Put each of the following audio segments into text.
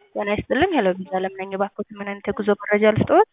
ጤና ይስጥልኝ ሄሎ ቪዛ ለምነኝ እባክዎት ምን አይነት የጉዞ መረጃ ልስጥዎት?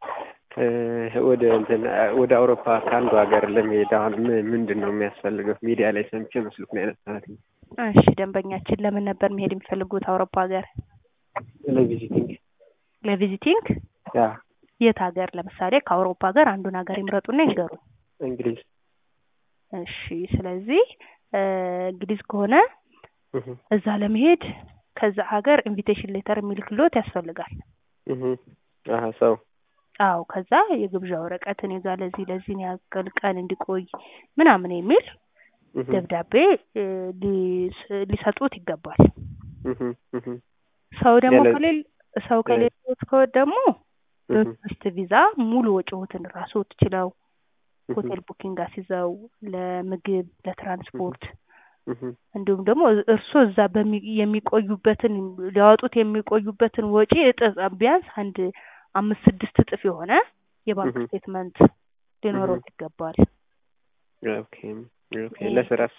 ወደ እንትን ወደ አውሮፓ ከአንዱ ሀገር ለመሄድ አሁን ምን ምንድን ነው የሚያስፈልገው? ሚዲያ ላይ ሰምቼ መስሎት ነው ያነሳሁት። እሺ ደንበኛችን ለምን ነበር መሄድ የሚፈልጉት አውሮፓ ሀገር? ለቪዚቲንግ ለቪዚቲንግ ያ የት ሀገር? ለምሳሌ ከአውሮፓ ሀገር አንዱን ሀገር ይምረጡና ይንገሩን። እንግሊዝ እሺ ስለዚህ እንግሊዝ ከሆነ እህ እዛ ለመሄድ ከዛ ሀገር ኢንቪቴሽን ሌተር የሚልክልዎት ያስፈልጋል። እህ አሀ ሰው አዎ ከዛ የግብዣ ወረቀት እኔ ጋር ለዚህ ለዚህን ያክል ቀን እንዲቆይ ምናምን የሚል እህ ደብዳቤ እ ሊስ- ሊሰጡት ይገባል። እህ እህ ሰው ደግሞ ያለ- ከሌል ሰው ከሌሎት ከወት ደግሞ እህ በቱሪስት ቪዛ ሙሉ ወጪዎትን ራስዎት ችለው እህ ሆቴል ቡኪንግ አስይዘው ለምግብ፣ ለትራንስፖርት እህ እንዲሁም ደግሞ እርስዎ እዛ በሚ የሚቆዩበትን ሊያወጡት የሚቆዩበትን ወጪ እጥፍ ቢያንስ አንድ አምስት ስድስት እጥፍ የሆነ የባንክ እህ ስቴትመንት ሊኖረዎት ይገባል። ኦኬ ኦኬ ለስራስ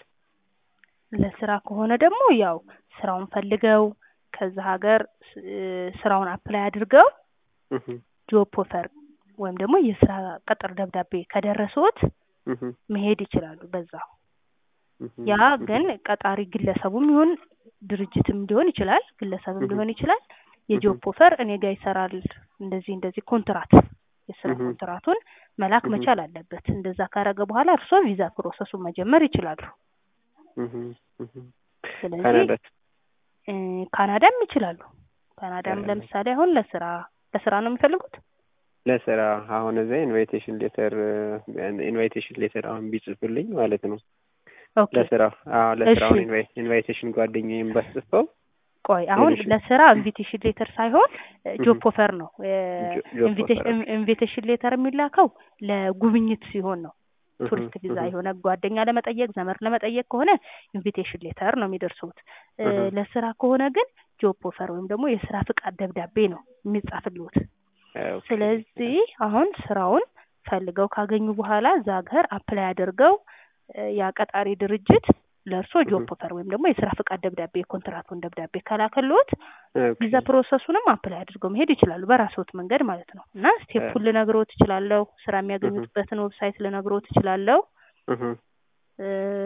ለስራ ከሆነ ደግሞ ያው ስራውን ፈልገው ከዛ ሀገር ስ- ስራውን አፕላይ አድርገው እህ ጆብ ኦፈር ወይም ደግሞ የስራ ቅጥር ደብዳቤ ከደረሰዎት እህ መሄድ ይችላሉ በዛው። እህ ያ ግን ቀጣሪ ግለሰቡም ይሁን ድርጅትም ሊሆን ይችላል፣ ግለሰብም እህ ሊሆን ይችላል። የጆብ እህ ኦፈር እኔ ጋር ይሰራል እንደዚህ እንደዚህ ኮንትራት የስራ እህ ኮንትራቱን መላክ እህ መቻል አለበት። እንደዛ ካረገ በኋላ እርስዎ ቪዛ ፕሮሰሱን መጀመር ይችላሉ። እህ እህ ስለዚህ ካናዳስ እ ካናዳም ይችላሉ። ካናዳም ካናዳ ለምሳሌ አሁን ለስራ ለስራ ነው የሚፈልጉት? ለስራ አሁን እዛ ኢንቫይቴሽን ሌተር ኢንቫይቴሽን ሌተር አሁን ቢጽፍልኝ ማለት ነው ኦኬ ለስራ አዎ ለስራ እሺ አሁን ኢንቫይቴሽን ጓደኛዬን ባስጽፈው ቆይ አሁን ሌሎች ለስራ ኢንቪቴሽን ሌተር ሳይሆን ጆብ ኦፈር ነው። ጆ- ጆብ ኦፈር ኦኬ ኢንቪቴሽን ሌተር የሚላከው ለጉብኝት ሲሆን ነው። እህ ቱሪስት ቪዛ እህ የሆነ ጓደኛ ለመጠየቅ ዘመድ ለመጠየቅ ከሆነ ኢንቪቴሽን ሌተር ነው የሚደርሱት። እ እህ ለስራ ከሆነ ግን ጆብ ኦፈር ወይም ደግሞ የስራ ፍቃድ ደብዳቤ ነው የሚጻፍልዎት። ኦኬ ስለዚህ አሁን ስራውን ፈልገው ካገኙ በኋላ እዛ ሀገር አፕላይ አድርገው እ ያ ቀጣሪ ድርጅት ለእርሶ እህ ጆብ ኦፈር ወይም ደግሞ የስራ ፍቃድ ደብዳቤ የኮንትራቱን ደብዳቤ ከላከልዎት ኦኬ ቪዛ ፕሮሰሱንም አፕላይ አድርገው መሄድ ይችላሉ በራስዎት መንገድ ማለት ነው። እና ስቴፑን ልነግሮት እችላለሁ። ስራ እህ የሚያገኙበትን ዌብሳይት ልነግሮት እችላለሁ። እህ እ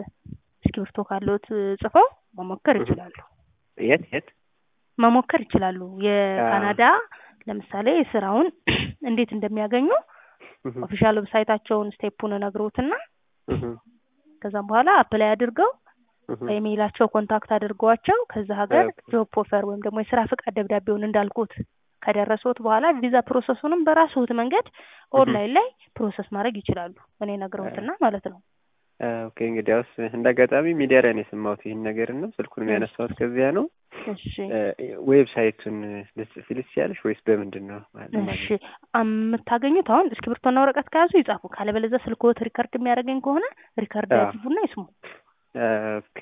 እስክሪብቶ ካለዎት ጽፈው መሞከር እህ ይችላሉ። የት የት መሞከር ይችላሉ። አ የካናዳ ለምሳሌ ስራውን እንዴት እንደሚያገኙ እህ ኦፊሻል ዌብሳይታቸውን ስቴፑን እነግሮትና እህ ከዛም በኋላ አፕላይ አድርገው እህ በኢሜይላቸው ኮንታክት አድርገዋቸው ከዛ ሀገር ኦኬ ጆብ ኦፈር ወይም ደግሞ የስራ ፍቃድ ደብዳቤውን እንዳልኩት ከደረሱት በኋላ ቪዛ ፕሮሰሱንም በራስዎት መንገድ እህ ኦንላይን ላይ ፕሮሰስ ማድረግ ይችላሉ። እኔ ነግረውትና ማለት ነው። ኦኬ እንግዲያውስ እንደ አጋጣሚ ሚዲያ ላይ ነው የሰማሁት ይህን ነገር እና ስልኩንም እሺ ያነሳሁት ከዚያ ነው። እሺ ዌብሳይቱን ልትጽፊልኝ ትችያለሽ ወይስ በምንድን ነው እሺ የማገኘው? የምታገኙት አሁን እስክሪብቶና ወረቀት ከያዙ ይጻፉ። ካለበለዚያ ስልክዎት ሪከርድ የሚያደርገኝ ከሆነ ሪከርድ አዎ ያድርጉና ይስሙ። ኦኬ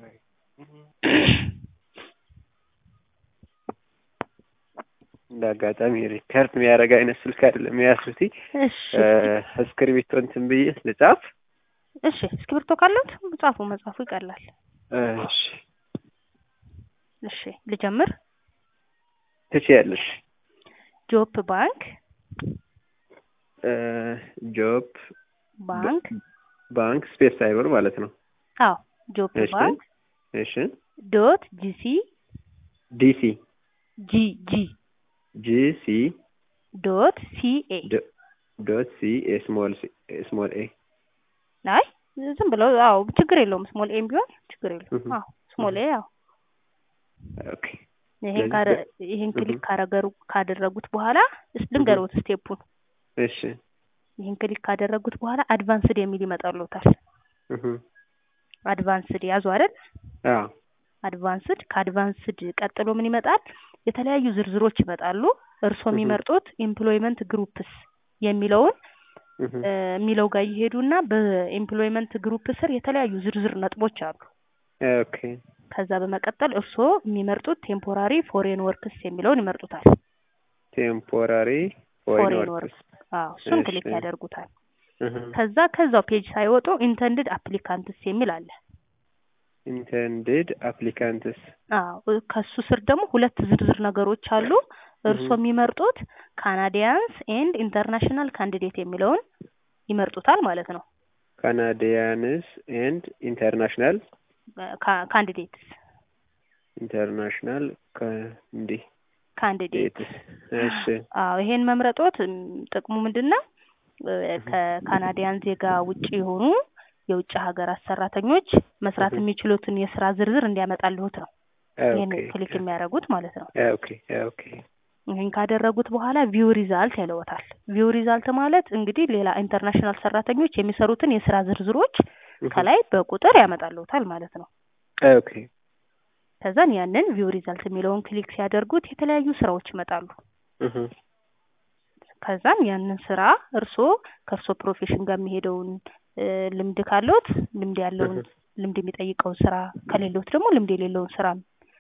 እንደ አጋጣሚ ሪከርድ የሚያደርግ አይነት ስልክ አይደለም የያዝኩት። እሺ እስክሪብቶ እንትን ብዬ ልጻፍ። እሺ እስክሪብቶ ካለዎት ጻፉ። መጻፉ ይቀላል። እሺ እሺ ልጀምር። ትችያለሽ። ጆብ ባንክ ጆብ ባንክ ባንክ ስፔስ ሳይሆን ማለት ነው። አዎ ጆብ እሺ ባንክ እሺ ዶት ጂሲ ዲሲ ጂ ጂ ጂሲ ዶት ሲኤ ዶት ሲ ኤ ስሞል ስሞል ኤ አይ ዝም ብለው አዎ ችግር የለውም። ስሞል ኤም ቢሆን ችግር የለውም። አዎ ስሞል ኤ አዎ ኦኬ ይሄን ስለዚህ ካረ በ- ይሄን እህ ክሊክ ካረገሩ ካደረጉት በኋላ እስ እህ ልንገሮት ስቴፑን። እሺ ይሄን ክሊክ ካደረጉት በኋላ አድቫንስድ የሚል ይመጣልዎታል። እህ አድቫንስድ ያዙ አይደል? አዎ አድቫንስድ ከአድቫንስድ ቀጥሎ ምን ይመጣል? የተለያዩ ዝርዝሮች ይመጣሉ። እርስዎ እህ የሚመርጡት ኤምፕሎይመንት ግሩፕስ የሚለውን እህ እ የሚለው ጋር ይሄዱና በኤምፕሎይመንት ግሩፕ ስር የተለያዩ ዝርዝር ነጥቦች አሉ። ኦኬ ከዛ በመቀጠል እርስዎ የሚመርጡት ቴምፖራሪ ፎሬን ወርክስ የሚለውን ይመርጡታል። ቴምፖራሪ ፎሬን ፎሬን ወርክስ ወርክ አዎ እሱን እሺ ክሊክ ያደርጉታል። እህ ከዛ ከዛው ፔጅ ሳይወጡ ኢንተንድድ አፕሊካንትስ የሚል አለ። ኢንተንድድ አፕሊካንትስ አዎ ከሱ ስር ደግሞ ሁለት ዝርዝር ነገሮች አሉ። እርስዎ የሚመርጡት ካናዲያንስ ኤንድ ኢንተርናሽናል ካንዲዴት የሚለውን ይመርጡታል ማለት ነው። ካናዲያንስ ኤንድ ኢንተርናሽናል ካንዲዴትስ ኢንተርናሽናል ካንዲ ካንዲዴት ዴትስ እሺ አዎ ይሄን መምረጦት ም፣ ጥቅሙ ምንድን ነው? እ፣ ከካናዲያን ዜጋ ውጭ የሆኑ የውጭ ሀገራት ሰራተኞች መስራት የሚችሉትን የስራ ዝርዝር እንዲያመጣልዎት ነው። ይሄን ኦኬ ክሊክ የሚያደርጉት ማለት ነው። ኦኬ ኦኬ ይህን ካደረጉት በኋላ ቪው ሪዛልት ያለዎታል። ቪው ሪዛልት ማለት እንግዲህ ሌላ ኢንተርናሽናል ሰራተኞች የሚሰሩትን የስራ ዝርዝሮች ከላይ በቁጥር ያመጣልዎታል ማለት ነው። ኦኬ ከዛን ያንን ቪው ሪዛልት የሚለውን ክሊክ ሲያደርጉት የተለያዩ ስራዎች ይመጣሉ። እህ ከዛም ያንን ስራ እርስዎ ከእርስዎ ፕሮፌሽን ጋር የሚሄደውን እ፣ ልምድ ካለዎት ልምድ ያለውን ልምድ የሚጠይቀውን ስራ ከሌለዎት ደግሞ ልምድ የሌለውን ስራ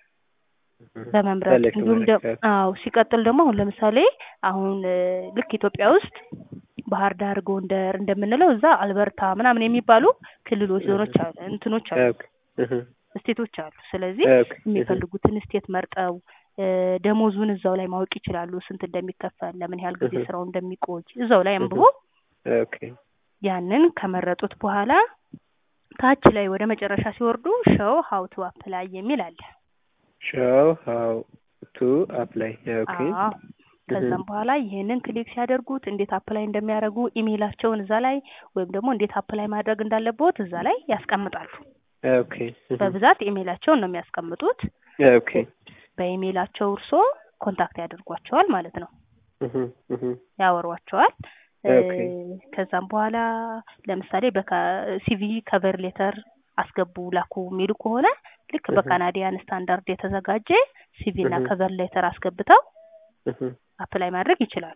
በመምረጥ Select እንዲሁም ደ- ማድረግ። አዎ ሲቀጥል ደግሞ አሁን ለምሳሌ አሁን እ፣ ልክ ኢትዮጵያ ውስጥ ባህር ዳር፣ ጎንደር እንደምንለው እዛ አልበርታ ምናምን የሚባሉ ክልሎች፣ ዞኖች አሉ፣ እንትኖች አሉ፣ ኦኬ እህ ስቴቶች አሉ። ስለዚህ ኦኬ የሚፈልጉትን ስቴት መርጠው እ፣ ደሞዙን እዛው ላይ ማወቅ ይችላሉ። ስንት እንደሚከፈል፣ ለምን ያህል ጊዜ እህ። ስራው እንደሚቆይ እዛው ላይ አንብቦ ኦኬ ያንን ከመረጡት በኋላ ታች ላይ ወደ መጨረሻ ሲወርዱ ሾው ሀው ቱ አፕላይ የሚል አለ። ሾው ሃው ቱ አፕላይ ኦኬ አዎ ከዛም በኋላ ይሄንን ክሊክ ሲያደርጉት እንዴት አፕላይ እንደሚያደርጉ ኢሜይላቸውን እዛ ላይ ወይም ደግሞ እንዴት አፕላይ ማድረግ እንዳለበት እዛ ላይ ያስቀምጣሉ። ኦኬ እህ በብዛት ኢሜይላቸውን ነው የሚያስቀምጡት። ኦኬ በኢሜይላቸው እርሶ ኮንታክት ያደርጓቸዋል ማለት ነው፣ እህ እህ ያወሯቸዋል። እ፣ ኦኬ ከዛም በኋላ ለምሳሌ በሲቪ ከቨር ሌተር አስገቡ ላኩ የሚሉ ከሆነ ልክ እህ። በካናዲያን ስታንዳርድ የተዘጋጀ ሲቪ እና እህ። ከቨር ሌተር አስገብተው እህ አፕላይ ማድረግ ይችላሉ።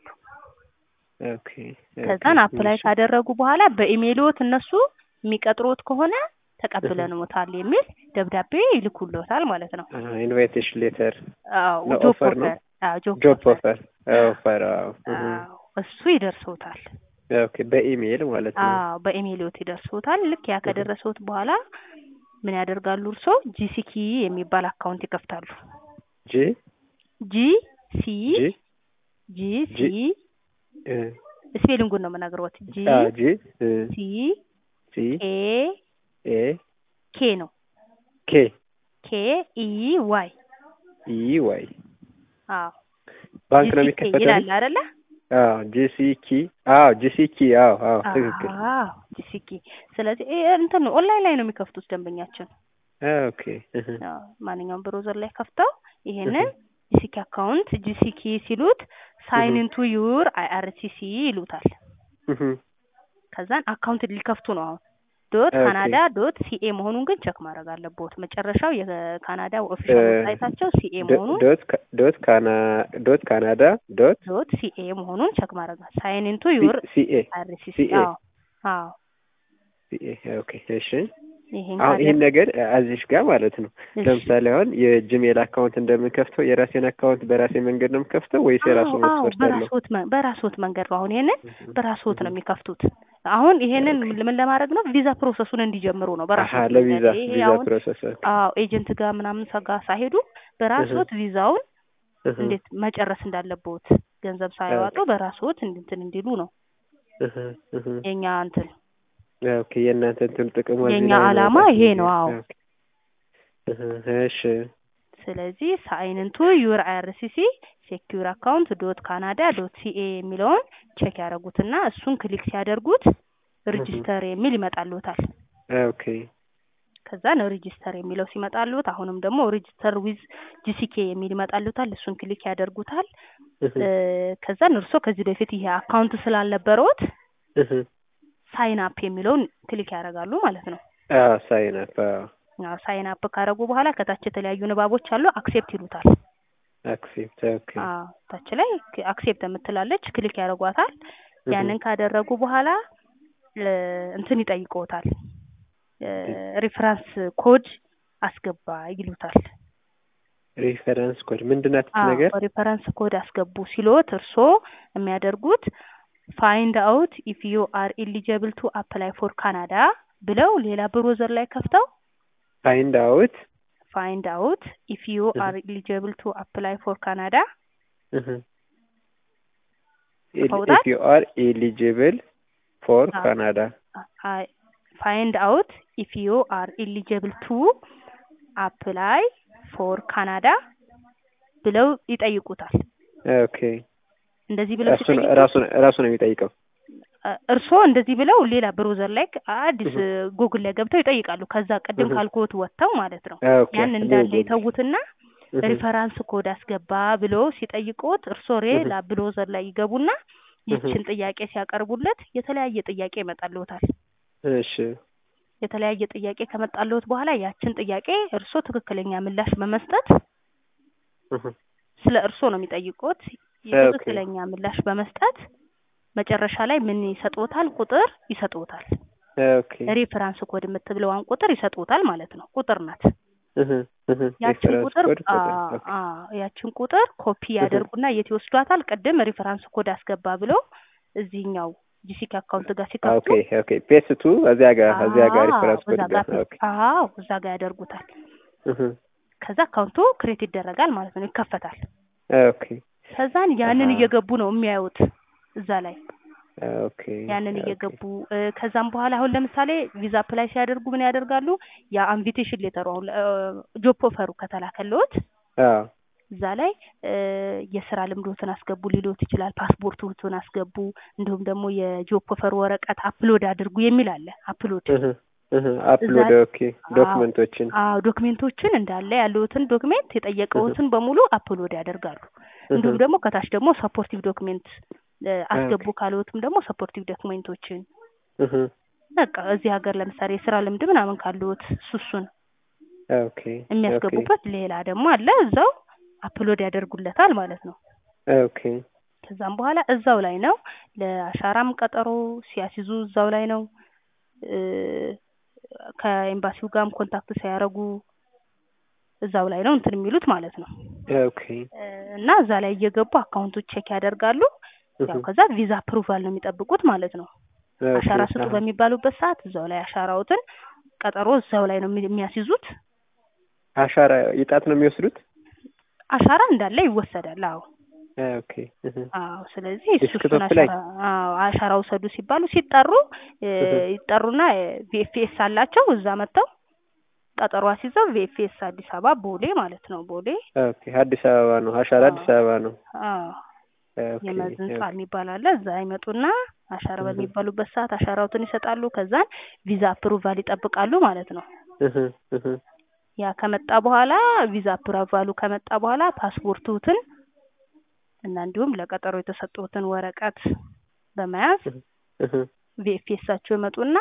ኦኬ ከዛን ኦኬ አፕላይ እሺ ካደረጉ በኋላ በኢሜይልዎት እነሱ የሚቀጥሮት ከሆነ ተቀብለንዎታል የሚል ደብዳቤ ይልኩልዎታል ማለት ነው። ኢንቫይቴሽን ሌተር አዎ ነው ጆብ ኦፈር ነው? ኦፈር አዎ ጆብ ጆብ ኦፈር ኦፈር ኦፈር አዎ እህ አዎ እሱ ይደርሶታል። ኦኬ በኢሜይል ማለት ነው አዎ በኢሜይልዎት ይደርሶታል። ልክ ያ ከደረሰዎት በኋላ ምን ያደርጋሉ እርሶ ጂሲኪ የሚባል አካውንት ይከፍታሉ። ጂ ጂ ሲ ጂ ጂ ሲ እ ስፔሊንጉን ነው የምነግሮት። ጂ አ ጂ እ ሲ ሲ ኤ ኤ ኬ ነው ኬ ኬ ኢ ዋይ ኢ ዋይ አዎ ባንክ ነው ጂሲኬ የሚከፈተው? ይላል አይደለ? አዎ ጂሲኪ አዎ ጂሲኪ አዎ አዎ ትክክል አዎ ጂሲኪ። ስለዚህ ይሄ እንትን ነው ኦንላይን ላይ ነው የሚከፍቱት ደንበኛችን። ኦኬ እህ አዎ ማንኛውም ብሮዘር ላይ ከፍተው ይሄንን ጂሲኪ አካውንት ጂሲኪ ሲሉት ሳይን ኢንቱ ዩር አይአርሲሲ ይሉታል። እህ ከዛን አካውንት ሊከፍቱ ነው አሁን ዶት ኦኬ። ካናዳ ዶት ሲኤ መሆኑን ግን ቸክ ማድረግ አለብዎት። መጨረሻው የካናዳ ኦፊሻል እ ዌብሳይታቸው ሲኤ መሆኑን ዶት ካ- ዶት ካና ዶት ካናዳ ዶት ዶት ሲኤ መሆኑን ቸክ ማድረግ ሳይን ኢንቱ ዩር ሲኤ አይአርሲሲ CA አዎ አዎ ሲኤ ኦኬ እሺ ይሄን አሁን ይህን ካደረጉ ነገር አዚሽ ጋር ማለት ነው እሺ። ለምሳሌ አሁን የጂሜል አካውንት እንደምንከፍተው የራሴን አካውንት በራሴ መንገድ ነው የምከፍተው ወይስ የራሱ አዎ አዎ መስፈርት አለው? በራስዎት መ- በራስዎት መንገድ ነው። አሁን ይሄንን በራስዎት ነው የሚከፍቱት። አሁን ይሄንን ምን ለማድረግ ነው? ቪዛ ፕሮሰሱን እንዲጀምሩ ነው። አሀ በራስዎት ለቪዛ መንገድ ይሄ ቪዛ አሁን ፕሮሰስ አዎ ኤጀንት ጋር ምናምን ሰጋ ሳይሄዱ በራስዎት ቪዛውን እህ እንዴት መጨረስ እንዳለብዎት ገንዘብ ሳያዋጡ በራስዎት እንትን እንዲሉ ነው እህ እህ የኛ እንትን ኦኬ የእናንተ እንትን ጥቅሙ እዚህ የኛ ላይ ነው ዓላማ ማለት ይሄ ነው። ነው። አዎ ኦኬ። እህ እሺ ስለዚህ ሳይንንቱ ዩር አይአርሲሲ ሴኪዩር አካውንት ዶት ካናዳ ዶት ሲኤ የሚለውን ቼክ ያደረጉትና እሱን ክሊክ ሲያደርጉት ሬጂስተር የሚል ይመጣልዎታል። ኦኬ ከዛን ሬጂስተር የሚለው ሲመጣልዎት አሁንም ደግሞ ሬጂስተር ዊዝ ጂሲኬ የሚል ይመጣልዎታል። እሱን ክሊክ ያደርጉታል። እህ እ፣ ከዛን እርስዎ ከዚህ በፊት ይሄ አካውንት ስላልነበረዎት እህ ሳይን አፕ የሚለውን ክሊክ ያደርጋሉ ማለት ነው። አዎ ሳይን አፕ አዎ አዎ ሳይን አፕ ካደረጉ በኋላ ከታች የተለያዩ ንባቦች አሉ። አክሴፕት ይሉታል። አክሴፕት ኦኬ አዎ ታች ላይ አክሴፕት የምትላለች ክሊክ ያደርጓታል። ያንን ካደረጉ በኋላ እ፣ እንትን ይጠይቅዎታል። ሪፈረንስ ኮድ አስገባ ይሉታል። ሪፈረንስ ኮድ ምንድናት ነገር? ሪፈረንስ ኮድ አስገቡ ሲሎት እርስዎ የሚያደርጉት ፋይንድ አውት ኢፍ ዩ አር ኢሊጀብል ቱ አፕላይ ፎር ካናዳ ብለው ሌላ ብሮዘር ላይ ከፍተው ፋይንድ አውት ፋይንድ አውት ኢፍ ዩ Mhm. አር ኤሊጂብል ቱ አፕላይ ፎር ካናዳ ጽፈውታል? ኢፍ ዩ አር ኤሊጂብል ፎር አዎ። ካናዳ ፋይንድ አውት ኢፍ ዩ አር ኤሊጂብል ቱ አፕላይ ፎር ካናዳ ብለው ይጠይቁታል። ኦኬ እንደዚህ ብለው እሱን ሲጠይቁ ራሱ ራሱ ነው የሚጠይቀው እርስዎ እንደዚህ ብለው ሌላ ብሮዘር ላይ አዲስ Mhm. ጉግል ላይ ገብተው ይጠይቃሉ። ከዛ ቅድም Mhm. ካልኩት ወጥተው ማለት ነው። ኦኬ ያን እንዳለ ኒው የተዉትና ጉግል ሪፈራንስ ኮድ አስገባ ብሎ ሲጠይቁት እርስዎ ሌላ ብሮዘር ላይ ይገቡና ይችን ጥያቄ ሲያቀርቡለት የተለያየ ጥያቄ ይመጣልዎታል። እሺ የተለያየ ጥያቄ ከመጣልዎት በኋላ ያችን ጥያቄ እርስዎ ትክክለኛ ምላሽ በመስጠት Mhm. ስለ እርስዎ ነው የሚጠይቁት። ትክክለኛ ምላሽ በመስጠት መጨረሻ ላይ ምን ይሰጥዎታል? ቁጥር ይሰጥዎታል። ኦኬ ሬፈራንስ ኮድ የምትብለዋን ቁጥር ይሰጥዎታል ማለት ነው። ቁጥር ናት። Mhm. Mhm. ያችን ሪፈረንስ ቁጥር ኮድ አ ቁጥር ኦኬ አ ያችን ቁጥር ኮፒ ያደርጉና የት ይወስዷታል? ቅድም ሪፈራንስ ኮድ አስገባ ብለው እዚህኛው ጂሲክ አካውንት ጋር ሲከፍቱ ኦኬ ኦኬ ፔስት ቱ እዚያ ጋር እዚያ ጋር ሪፈረንስ አዎ፣ ኮድ እዛ ጋር ጋር ኦኬ አዎ እዛ ጋር ያደርጉታል። Mhm. ከዛ አካውንቱ ክሬት ይደረጋል ማለት ነው፣ ይከፈታል። ኦኬ ከዛን ያንን አሃ። እየገቡ ነው የሚያዩት እዛ ላይ ኦኬ ያንን ኦኬ። እየገቡ እ፣ ከዛም በኋላ አሁን ለምሳሌ ቪዛ አፕላይ ሲያደርጉ ምን ያደርጋሉ? ያ ኢንቪቴሽን ሌተሩ አሁን ጆብ ኦፈሩ ከተላከልዎት አዎ እዛ ላይ እ፣ የስራ ልምዶትን አስገቡ ሊሎት ይችላል። ፓስፖርቶትን አስገቡ፣ እንዲሁም ደግሞ የጆብ ኦፈር ወረቀት አፕሎድ አድርጉ የሚል አለ። አፕሎድ Mhm. Mhm. አፕሎድ እዛ- ኦኬ ዶክመንቶችን አዎ ዶክሜንቶችን እንዳለ ያለውትን ዶክሜንት የጠየቀውትን በሙሉ አፕሎድ ያደርጋሉ። እንዲሁም Mhm. ደግሞ ከታች ደግሞ ሰፖርቲቭ ዶክሜንት አስገቡ ካለዎትም ደግሞ ሰፖርቲቭ ዶክሜንቶችን Mhm. በቃ እዚህ ሀገር ለምሳሌ የስራ ልምድ ምናምን ካለዎት እሱ እሱን ኦኬ የሚያስገቡበት ሌላ ደግሞ አለ። እዛው አፕሎድ ያደርጉለታል ማለት ነው። ኦኬ ከዛም በኋላ እዛው ላይ ነው ለአሻራም ቀጠሮ ሲያስይዙ እዛው ላይ ነው እ፣ ከኤምባሲው ጋርም ኮንታክት ሲያደርጉ እዛው ላይ ነው እንትን የሚሉት ማለት ነው። ኦኬ እ፣ እና እዛ ላይ እየገቡ አካውንቶች ቼክ ያደርጋሉ። ያው Mhm. ከዛ ቪዛ አፕሩቫል ነው የሚጠብቁት ማለት ነው። ኦኬ አሻራ ስጡ አሃ። በሚባሉበት ሰዓት እዛው ላይ አሻራዎትን ቀጠሮ እዛው ላይ ነው የሚ- የሚያስይዙት። አሻራ የጣት ነው የሚወስዱት አሻራ እንዳለ ይወሰዳል። አዎ ኦኬ Mhm. አዎ። ስለዚህ እሱ ዲስክቶፕ እሱን ላይ? አሻራ አዎ አሻራ ውሰዱ ሲባሉ ሲጠሩ እ፣ Mhm. ይጠሩና ቪኤፍኤስ አላቸው እዛ መጥተው ቀጠሮ አስይዘው ቪኤፍኤስ አዲስ አበባ ቦሌ ማለት ነው ቦሌ ኦኬ አዲስ አበባ ነው አሻራ አዎ። አዲስ አበባ ነው አዎ ኦኬ የመዝ ህንጻ ኦኬ። የሚባል አለ። እዛ ይመጡና አሻራ Mhm. በሚባሉበት ሰዓት አሻራውትን ይሰጣሉ። ከዛን ቪዛ አፕሩቫል ይጠብቃሉ ማለት ነው። Mhm. Mhm. ያ ከመጣ በኋላ ቪዛ አፕሩቫሉ ከመጣ በኋላ ፓስፖርቱትን እና እንዲሁም ለቀጠሮ የተሰጡትን ወረቀት በመያዝ Mhm. ቪኤፍኤሳቸው ይመጡና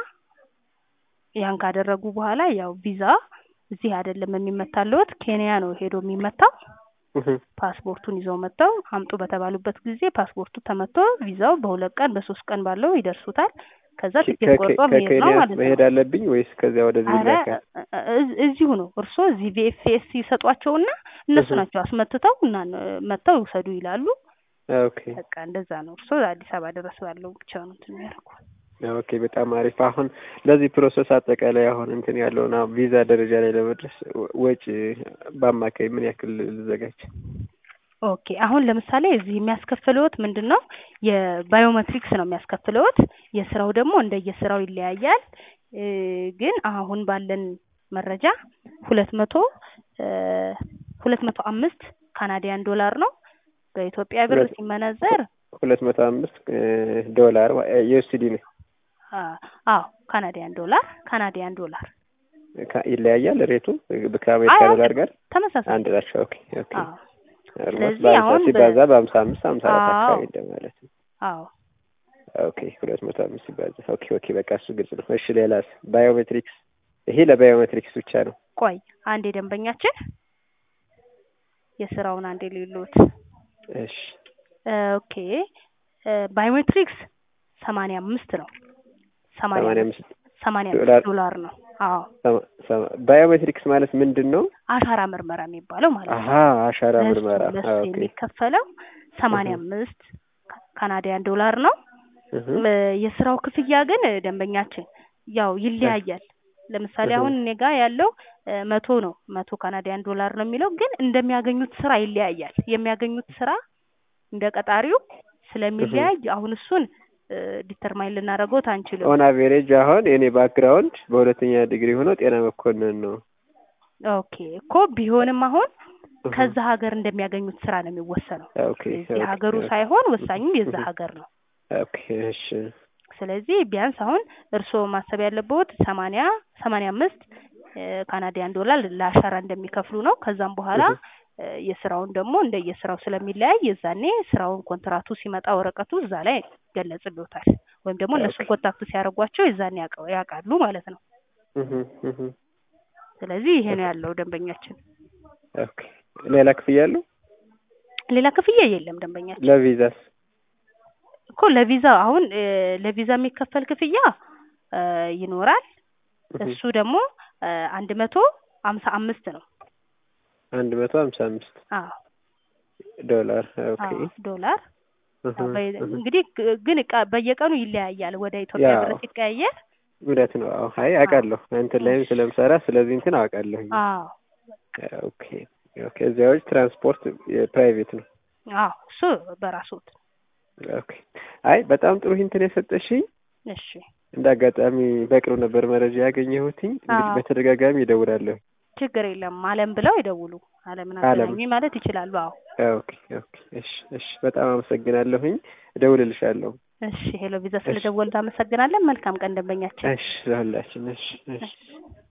ያን ካደረጉ በኋላ ያው ቪዛ እዚህ አይደለም የሚመታልዎት ኬንያ ነው ሄዶ የሚመታው። Mhm. ፓስፖርቱን ይዘው መጥተው አምጡ በተባሉበት ጊዜ ፓስፖርቱ ተመቶ ቪዛው በሁለት ቀን በሶስት ቀን ባለው ይደርሱታል። ከዛ ትኬት ከኬ- ቆርጦ መሄድ ነው ከኬንያ ማለት መሄድ ነው። አለብኝ ወይስ ከዚያ ወደዚህ አረ ይላካል? እ- እ- እዚሁ ነው እርስዎ እዚህ ቪኤፍኤስ ይሰጧቸውና እነሱ Mhm. ናቸው አስመትተው እና መጥተው ይውሰዱ ይላሉ። ኦኬ በቃ እንደዛ ነው። እርስዎ አዲስ አበባ ድረስ ባለው ብቻ ነው እንትን የሚያደርጉ። ኦኬ በጣም አሪፍ። አሁን ለዚህ ፕሮሰስ አጠቃላይ አሁን እንትን ያለውን አሁን ቪዛ ደረጃ ላይ ለመድረስ ወ- ወጪ በአማካይ ምን ያክል ልዘጋጅ? ኦኬ አሁን ለምሳሌ እዚህ የሚያስከፍለዎት ምንድን ነው የባዮሜትሪክስ ነው የሚያስከፍለዎት። የስራው ደግሞ እንደየስራው ይለያያል። እ፣ ግን አሁን ባለን መረጃ ሁለት መቶ ሁለት መቶ አምስት ካናዲያን ዶላር ነው በኢትዮጵያ ብር ሁለት- ሲመነዘር ሁለት መቶ አምስት ዶላር ዩኤስዲ ነው አ- አዎ ካናዲያን ዶላር ካናዲያን ዶላር ካ- ይለያያል ሬቱ ከአሜሪካ አዎ፣ ዶላር ጋር ተመሳሳይ አንድ ናቸው። ኦኬ ኦኬ አዎ ኦልሞስት ስለዚህ በሀምሳ አሁን በ- ሲባዛ በሀምሳ አምስት ሀምሳ አራት አዎ። አካባቢ እንደማለት ነው። አዎ ኦኬ ሁለት መቶ አምስት ሲባዛ ኦኬ ኦኬ በቃ እሱ ግልጽ ነው። እሺ ሌላስ? ባዮሜትሪክስ ይሄ ለባዮሜትሪክስ ብቻ ነው። ቆይ አንዴ ደንበኛችን የስራውን አንዴ ሌሎት እሺ ኦኬ ባዮሜትሪክስ ሰማንያ አምስት ነው ሰማንያ ሰማንያ አምስት ሰማንያ ዶላር። አምስት ዶላር ነው አዎ ሰማ- ሰማ- ባዮሜትሪክስ ማለት ምንድን ነው? አሻራ ምርመራ የሚባለው ማለት ነው አሀ አሻራ ለሱ ምርመራ ለሱ ኦኬ የሚከፈለው ሰማንያ አምስት ካናዲያን ዶላር ነው እህ እ፣ የስራው ክፍያ ግን ደንበኛችን ያው ይለያያል ለምሳሌ እህ። አሁን እኔ ጋር ያለው እ መቶ ነው መቶ ካናዲያን ዶላር ነው የሚለው ግን እንደሚያገኙት ስራ ይለያያል። የሚያገኙት ስራ እንደ ቀጣሪው ስለሚለያይ አሁን እሱን ዲተርማይን ልናደርገው አንችልም። ኦን አቬሬጅ አሁን የኔ ባክግራውንድ በሁለተኛ ዲግሪ ሆኖ ጤና መኮንን ነው። ኦኬ እኮ ቢሆንም አሁን እህ። ከዛ ሀገር እንደሚያገኙት ስራ ነው የሚወሰነው። ኦኬ የዚህ ኦኬ፣ ሀገሩ ኦኬ። ሳይሆን ወሳኙ የዛ እህ። ሀገር ነው። ኦኬ እሺ ስለዚህ ቢያንስ አሁን እርስዎ ማሰብ ያለበት ሰማንያ ሰማንያ አምስት ካናዲያን ዶላር ለአሻራ እንደሚከፍሉ ነው። ከዛም በኋላ እህ። እ የስራውን ደግሞ እንደ የስራው ስለሚለያይ የዛኔ ስራውን ኮንትራቱ ሲመጣ ወረቀቱ እዛ ላይ ይገለጽልዎታል። ወይም ደግሞ እነሱ ኦኬ። ኮንታክት ሲያደርጓቸው የዛኔ ያውቀ- ያውቃሉ ማለት ነው። እህ እህ። ስለዚህ ይሄ ነው ያለው ደንበኛችን። ኦኬ ሌላ ክፍያ አለው? ሌላ ክፍያ የለም ደንበኛችን ለቪዛስ? እኮ ለቪዛ አሁን እ ለቪዛ የሚከፈል ክፍያ እ ይኖራል። እህ። እሱ ደግሞ እ አንድ መቶ ሀምሳ አምስት ነው። አንድ መቶ ሀምሳ አምስት አዎ ዶላር ኦኬ። አዎ ዶላር እህ አዎ፣ በ- እህ። እንግዲህ ግ- ግን እቃ- በየቀኑ ይለያያል። ወደ ኢትዮጵያ ያው ብር ሲቀያየር እውነት ነው። አዎ አይ አውቃለሁ እንትን ላይም ስለምሰራ ስለዚህ እንትን አውቃለሁኝ። አዎ ኦኬ ኦኬ። እዚያ ውጭ ትራንስፖርት የፕራይቬት ነው። አዎ እሱ በራስዎት። ኦኬ አይ በጣም ጥሩ እንትን የሰጠሽኝ። እሺ እንደ አጋጣሚ በቅርብ ነበር መረጃ ያገኘሁትኝ። እንግዲህ አዎ። በተደጋጋሚ ይደውላለሁ። ችግር የለም። አለም ብለው ይደውሉ። አለምን አለም። አገናኙኝ ማለት ይችላሉ። አዎ ኦኬ ኦኬ። እሺ እሺ። በጣም አመሰግናለሁኝ። እደውልልሻለሁ። እሺ ሄሎ ቪዛ ስለደወሉ አመሰግናለን። መልካም ቀን ደንበኛችን። እሺ ለሁላችን። እሺ እሺ። እሺ